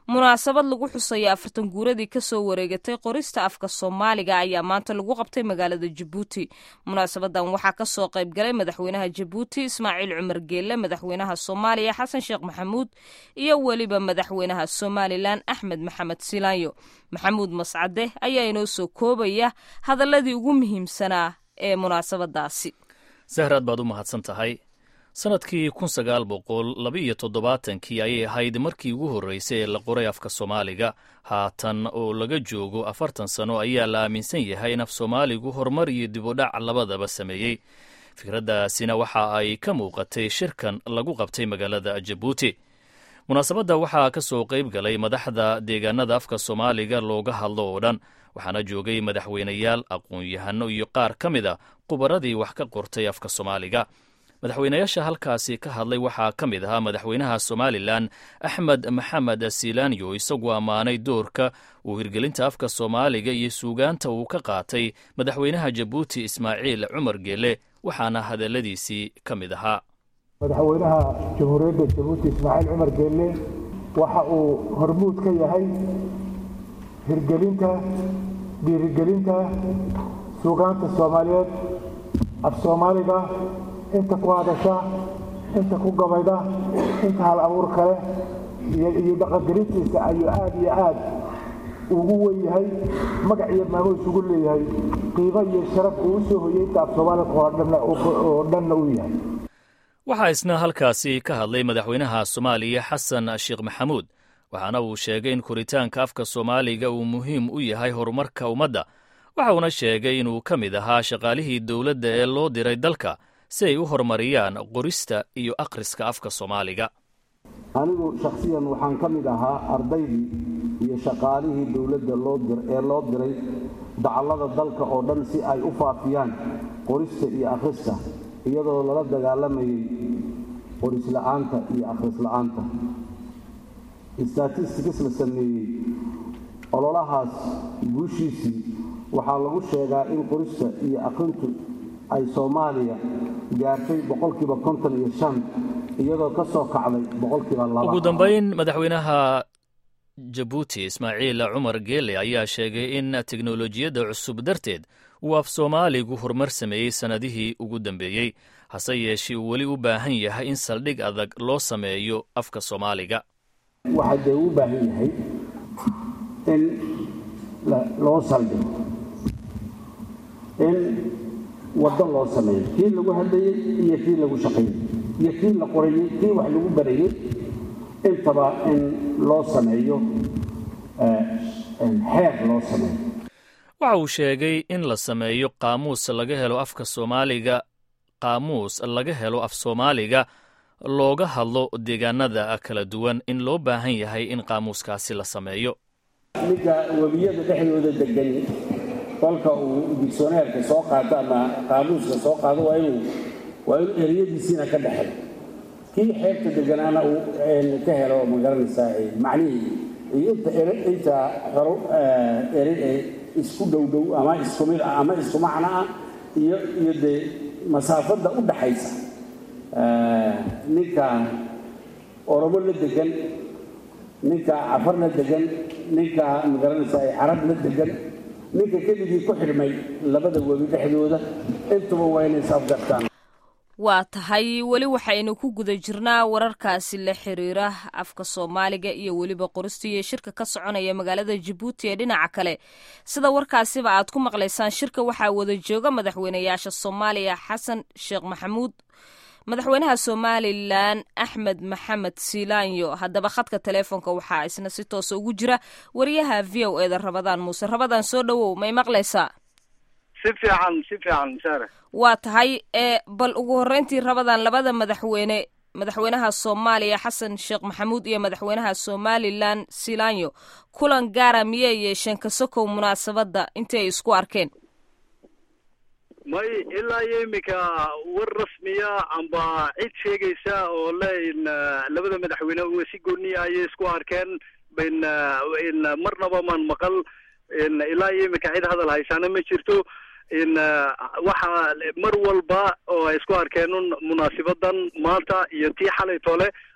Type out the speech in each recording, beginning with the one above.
munaasabad lagu xusaya afartan guuradii kasoo wareegatay qorista afka soomaaliga ayaa maanta lagu qabtay magaalada jabuuti munaasabadan waxaa kasoo qayb galay madaxweynaha jabuuti ismaaciil cumar geelle madaxweynaha soomaaliya xasan sheekh maxamuud iyo weliba madaxweynaha somalilan axmed maxamed silaanyo maxamuud mascade ayaa inoo soo koobaya hadaladii ugu muhiimsanaa ee munaasabadaasi sahraad baad u mahadsan tahay sannadkii kun sagaal boqol labaiyo toddobaatankii ayay ahayd markii ugu horreysay ee la qoray afka soomaaliga haatan oo laga joogo afartan sano ayaa la aaminsan yahay in af soomaaligu horumar iyo dibudhac labadaba sameeyey fikraddaasina waxa ay ka muuqatay shirkan lagu qabtay magaalada jabuuti munaasabadda waxaa ka soo qayb galay madaxda deegaanada afka soomaaliga looga hadlo oo dhan waxaana joogay madaxweyneyaal aqoon-yahano iyo qaar ka mid a khubaradii wax ka qortay afka soomaaliga madaxweynayaasha halkaasi ka hadlay waxaa ka mid ahaa madaxweynaha somalilan axmed maxamed silaanyo isagu ammaanay doorka uu hirgelinta afka soomaaliga iyo suugaanta uu ka qaatay madaxweynaha jabuuti ismaaciil cumar geele waxaana hadalladiisii ka mid ahaa madaxweynaha jamhuuriyadda jabuuti ismaaciil cumar geelle waxa uu hormuud ka yahay hirgelinta dhiirigelinta suugaanta soomaaliyeed af soomaaliga inta ku hadasha inta ku gabayda inta hal abuur kale iyo dhaqangelintiisa ayuu aad iyo aad ugu wen yahay magac iyo maamuus ugu leeyahay qiimo iyo sharaf uu u soo hoyey inta af soomaaliga oo dhanna uu yahay waxaa isna halkaasi ka hadlay madaxweynaha soomaaliya xasan sheekh maxamuud waxaana uu sheegay in koritaanka afka soomaaliga uu muhiim u yahay horumarka ummadda waxa uuna sheegay inuu ka mid ahaa shaqaalihii dowladda ee loo diray dalka si ay u horumariyaan qorista iyo akhriska afka soomaaliga anigu shakhsiyan waxaan ka mid ahaa ardaydii iyo shaqaalihii dowladda ee loo diray dacallada dalka oo dhan si ay u faafiyaan qorista iyo akhriska iyadoo lala dagaalamayay qorisla'aanta iyo akhrisla'aanta statistics la sameeyey ololahaas guushiisii waxaa lagu sheegaa in qorista iyo akhrintu ay soomaaliya gaartay boqolkiiba konton iyo shan iyadoo ka soo kacday boqolkiiba laba ugu dambayn madaxweynaha jabuuti ismaaciil cumar geele ayaa sheegay in teknolojiyadda cusub darteed uu af soomaaligu horumar sameeyey sannadihii ugu dambeeyey hase yeeshee uu weli u baahan yahay in saldhig adag loo sameeyo afka soomaaliga waxaa dee u baahan yahay in loo saldhigo in waddo loo sameeyo kii lagu hadlayey iyo kii lagu shaqaynay iyo kii la qorayey kii wax lagu barayey intaba in loo sameeyo xeer loo sameeyo waxa uu sheegay in la sameeyo qaamuus laga helo afka soomaaliga qaamuus laga helo af soomaaliga looga hadlo deegaanada kala duwan in loo baahan yahay in qaamuuskaasi la sameeyo ninka webiyada dhexdooda degan kolka uu digsoneerka soo qaato ama qaamuuska soo qaado waa inuu waa inuu ereyadiisiina ka dhexel kii xeebta deganaana uu ka helo magaranaysaa macnihii iyo inta inta xoro erey ee isku dhowdhow ama isku mid ah ama isku macno ah iyo iyo dee masaafadda u dhaxaysa ninka oromo la degan ninka cafar la degan ninka magaranaysa ay carab la degan ninka keligii ku xidhmay labada webi dhexdooda intuba waa inay isafgartaan waa tahay weli waxaynu ku guda jirnaa wararkaasi la xiriira afka soomaaliga iyo weliba qorista iyo shirka ka soconaya magaalada jabuuti ee dhinaca kale sida warkaasiba aad ku maqlaysaan shirka waxaa wada jooga madaxweynayaasha soomaaliya xasan sheekh maxamuud madaxweynaha somalilan axmed maxamed silaanyo haddaba khadka teleefonka waxaa isna si toosa ugu jira wariyaha v o eda rabadaan muuse rabadaan soo dhowow may maqlaysaa si fiican si fiican sare waa tahay ee bal ugu horreyntii rabadaan labada madaxweyne madaxweynaha soomaaliya xasan sheekh maxamuud iyo madaxweynaha somalilan silaanyo kulan gaara miyay yeesheen kasokow munaasabadda intii ay isku arkeen may ilaa iyo iminka war rasmiya amba cid sheegaysa oo le in labada madaxweyne u si gooniya ayay isku arkeen in in marnaba maan maqal in ilaa iyo iminka cid hadal haysaana ma jirto in waxa mar walba oo ay isku arkeen un munaasibadan maanta iyo tii xalay tole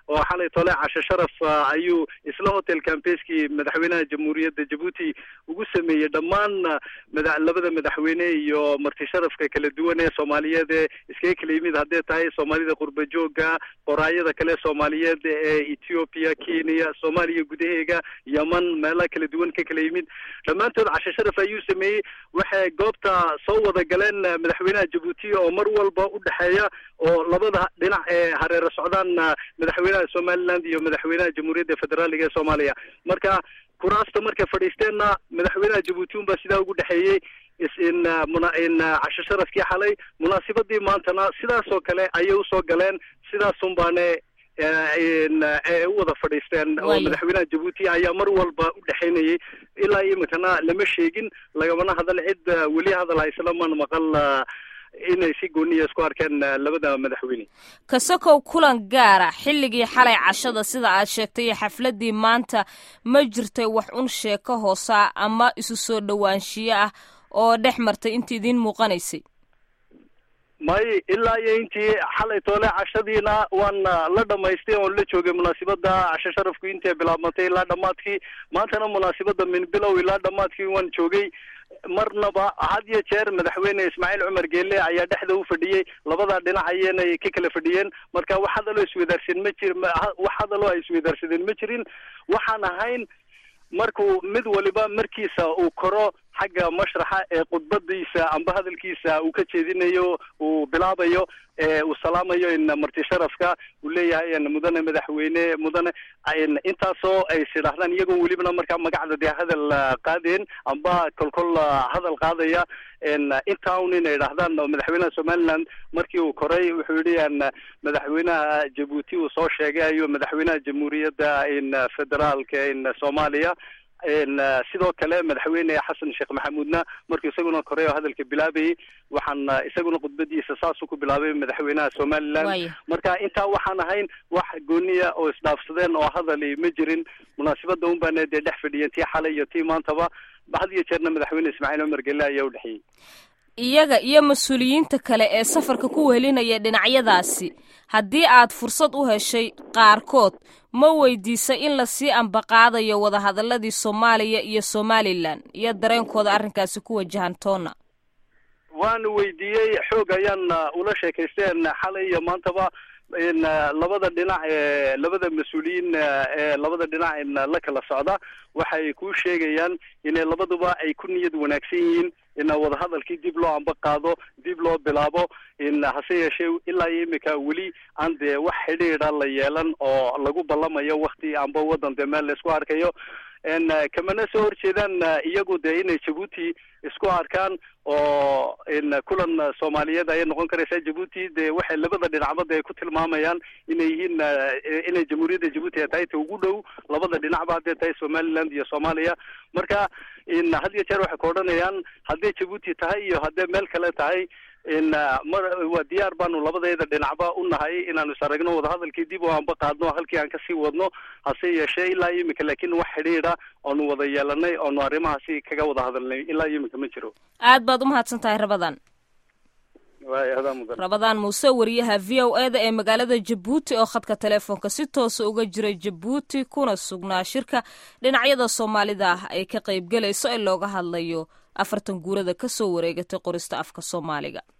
oo xalay tole cashe sharaf ayuu isla hotel campeskii madaxweynaha jamhuuriyadda jabuuti ugu sameeyey dhammaan labada madaxweyne iyo marti sharafka kala duwan ee soomaaliyeed ee iskaga kala yimid haddee tahay soomaalida qurba jooga qoraayada kale soomaaliyeed ee ethiopia kenya soomaaliya gudaheega yeman meelaha kala duwan ka kala yimid dhammaantood cashe sharaf ayuu sameeyey waxay goobta soo wada galeen madaxweynaha jabuuti oo mar walba u dhexeeya oo labada dhinac ee hareero socdaan madaxweynaha somaliland iyo madaxweynaha jamhuuriyadda federaaliga ee soomaaliya marka kuraasta markay fadhiisteenna madaxweynaha jabuuti unbaa sidaa ugu dhexeeyey in in casho sharafkii xalay munaasibadii maantana sidaas oo kale ayay usoo galeen sidaasun baane ee u wada fadhiisteen oo madaxweynaha jabuuti ayaa mar walba u dhexaynayay ilaa iminkana lama sheegin lagamana hadal cid weli hadal hayslaman maqal inay si gooniya isku arkeen labada madaxweyne kasakow kulan gaara xilligii xalay cashada sida aad sheegtay iyo xafladii maanta ma jirtay wax un sheeko hoosa ama isu soo dhowaanshiyo ah oo dhex martay inta idiin muuqanaysay may ilaa iyo intii xalay toole cashadiina waan la dhamaystay oon la joogay munaasibada casho sharafku intay bilaabmatay ilaa dhammaadkii maantana munaasibada min bilow ilaa dhammaadkii waan joogay marnaba had iyo jeer madaxweyne ismaaciil cumar geelle ayaa dhexda u fadhiyey labada dhinac ayaynay ka kala fadhiyeen marka wax hadaloo iswadaarsan ma jir wax hadaloo ay iswadaarsadeen ma jirin waxaan ahayn markuu mid waliba markiisa uu koro xagga mashraxa ee khudbadiisa amba hadalkiisa uu ka jeedinayo uu bilaabayo ee uu salaamayo in marti sharafka uu leeyahay mudane madaxweyne mudane intaasoo ay sidhahdaan iyagoo welibana markaa magacda dee hadal qaadeen amba kolkol hadal qaadaya intaa un inay idhahdaan madaxweynaha somaliland markii uu koray wuxuu yidhi madaxweynaha jabuuti uu soo sheegay ayuu madaxweynaha jamhuuriyadda in federaalka in soomaaliya sidoo kale madaxweyne xasan sheekh maxamuudna markuu isaguna koray oo hadalka bilaabayay waxaan isaguna khudbadiisa saasuu ku bilaabay madaxweynaha somaliland marka intaa waxaan ahayn wax gooniya oo isdhaafsadeen oo hadali ma jirin munaasibada un baana dee dhex fadhiyeen tii xalay iyo tii maantaba had iyo jeerna madaxweyne ismaaciil cumar gelle ayaa u dhexeeyey iyaga iyo mas-uuliyiinta kale ee safarka ku wehelinaya dhinacyadaasi haddii aad fursad u heshay qaarkood ma weydiisay in lasii ambaqaadayo wadahadaladii soomaaliya iyo somalilan iyo dareenkooda arrinkaasi ku wajahan toona waanu weydiiyey xoog ayaan ula sheekaysteen xalay iyo maantaba in labada dhinac ee labada mas-uuliyiin ee labada dhinac in la kala socda waxay ku sheegayaan inay labaduba ay ku niyad wanaagsan yihiin in wadahadalkii dib loo amba qaado dib loo bilaabo in hase yeeshee ilaa iyo imika weli aan dee wax xidhiidha la yeelan oo lagu ballamayo wakti amba waddan dee meel la isku arkayo n kamana soo horjeedaan iyagu dee inay jabuuti isku arkaan oo in kulan soomaaliyeed ayay noqon karaysaa jabuuti dee waxay labada dhinacba dee ku tilmaamayaan inay yihiin inay jamhuuriyadda jabuuti ay tahay ta ugu dhow labada dhinacba hadday tahay somaliland iyo soomaaliya marka in had iyo jeer waxay ka odhanayaan hadday jabuuti tahay iyo hadday meel kale tahay in mar waa diyaar baanu labadeeda dhinacba u nahay inaanu is aragno wadahadalkii dib oo aanba qaadno halkii aan kasii wadno hase yeeshee ilaa iyo imika laakiin wax xidhiidha oonu wada yeelanay oonu arrimahaasi kaga wada hadalnay ilaa iyo imika ma jiro aad baad umahadsan tahay rabadan mudan rabadaan muuse wariyaha v o e da ee magaalada jabuuti oo khadka teleefoonka si toosa uga jira jabuuti kuna sugnaa shirka dhinacyada soomaalida ah ay ka qaybgelayso ee looga hadlayo afartan guurada ka soo wareegatay qorista afka soomaaliga